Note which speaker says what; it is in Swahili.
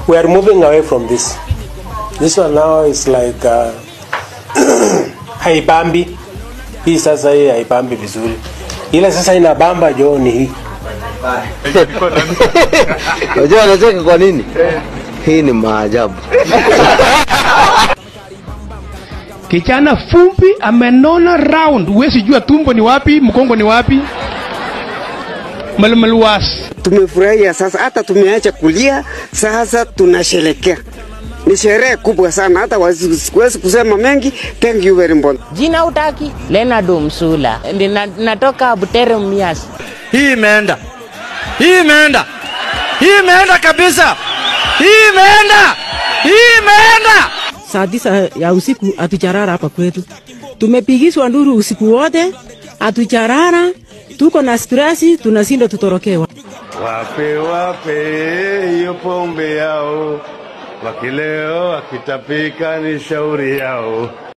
Speaker 1: we are moving away from this. This one now is like uh, haibambi. Hii sasa hii haibambi vizuri. Ile sasa inabamba jo ni hii.
Speaker 2: Unajua anacheka kwa nini? Hii ni maajabu.
Speaker 3: Kijana fumbi amenona round, huwezi jua tumbo ni wapi, mkongo ni wapi. Malmaluwas.
Speaker 4: Tumefurahia sasa, hata tumeacha kulia, sasa tunasherekea. Ni sherehe kubwa sana, hata siwezi kusema mengi. Thank you very much.
Speaker 5: Jina utaki? Leonard Msula. Nina- Natoka Butere Mias.
Speaker 6: Hii imeenda, hii imeenda, hii imeenda kabisa, hii imeenda, hii imeenda.
Speaker 7: saa tisa ya usiku hatujarara hapa kwetu. Tumepigishwa nduru usiku wote, hatujarara, tuko na stresi, tunashinda tutorokewa.
Speaker 8: Wape wape hiyo pombe yao, wakileo wakitapika ni shauri yao.